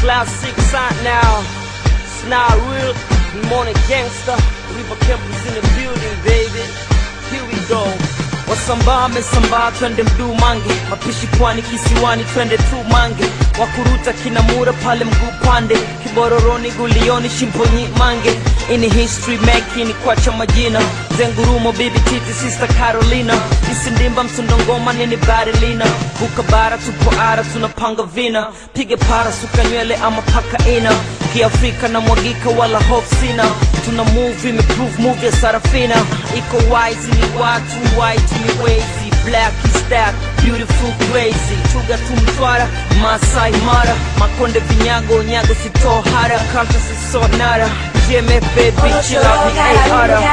classic sign now. It's not real. We morning gangster. River campus in the building, baby. Here we go. Wasambaa mesambaa twende mduu mange mapishi pwani kisiwani twende tu mange wakuruta kinamura pale mguu pande kibororoni gulioni shimponyi mange ini history making kwacha majina zengurumo bibi titi sister carolina isindimba msundongoma nini barilina buka bara tupo ara tunapanga vina pige para suka nywele ama paka ina kiafrika na mwagika wala hope sina tuna move imeprove move ya sarafina iko wise ni watu white ni wezi black is stack beautiful crazy chuga tu mtwara masai mara makonde vinyago nyago sitohara kanta sisonara jeme baby chila ni ara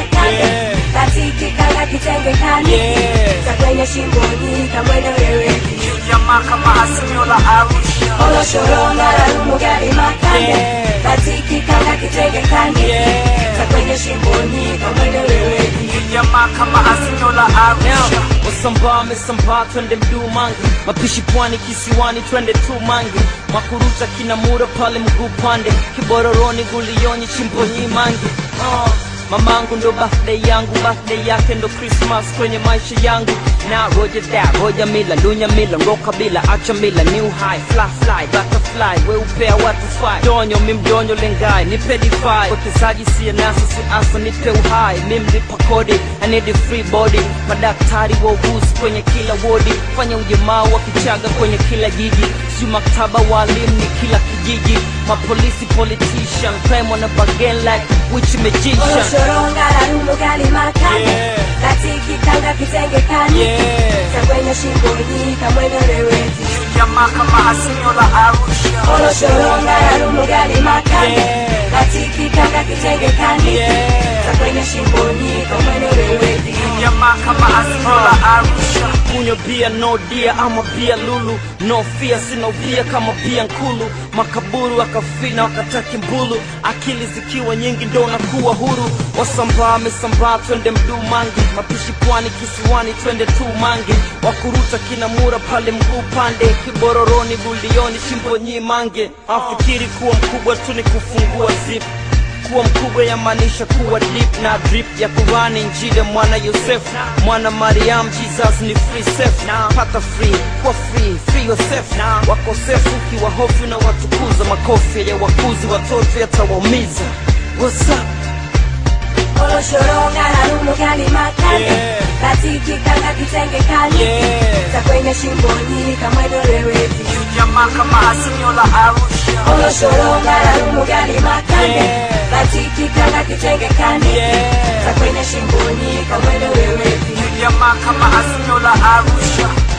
Yeah. katikikanga kitenge kani Yeah. za kwenye shimboni kamwene wewe jamaa kama asimio la arusha oloshoronga larumugali makande Yeah. katikikanga kitenge kani Yeah. za kwenye shimboni kamwene wewe jamaa kama asinyo la arusha wasambaa mesambaa twende mduu mange mapishi pwani kisiwani twende tu mange makuruta kinamura pale mguu pande kibororoni gulioni chimbonyi mange uh. mamangu ndo birthday yangu birthday yake ndo christmas kwenye maisha yangu na roja da roja mila lunya mila ngoka bila acha mila new high fly fly butterfly weupea watu fly donyo mimdonyo lengai nipe defy potezaji siye nasa si asa nipe uhai mimlipa kodi I need a free body madaktari wauguzi kwenye kila wodi fanya ujamaa wa kichaga kwenye kila jiji siyo maktaba walimu ni kila kijiji mapolisi politician crime on a bargain like witch magician oloshoronga larumugali makande Yeah. katikikanga kitenge kani yeah za kwenye shimboni kamwene wewe jamaa kama asinyo la arusha oloshoronga larumugali makande Yeah. katikikanga kitenge kani Yeah. za kwenye shimboni kamwene wewe jamaa kama asinyo la arusha kunywa bia no dia ama bia lulu no fear sina ubia kama bia nkulu makaburu akafina wakataki mbulu akili zikiwa nyingi ndo nakuwa huru wasambaa mesambaa twende mduu mange mapishi pwani kisiwani twende tu mange wakuruta kinamura pale mguu pande kibororoni bulioni shimbonyi mange afikiri kuwa mkubwa tu ni kufungua zip kuwa mkubwa yamaanisha kuwa deep na drip ya kurani njile mwana yosef mwana mariam jesus ni free safe pata free kuwa free free yourself wakosefu ukiwa hofu na watukuza makofi ya wakuzi watoto yatawaumiza What's up? oloshoronga larumugali makande Yeah. katikikanga kitenge kani Yeah. za kwenye shimboni kamwene wewe jamaa kama asinyo la arusha oloshoronga larumugali makande Yeah. katikikanga kitenge kani Yeah. za kwenye shimboni kamwene wewe jamaa kama asinyo la arusha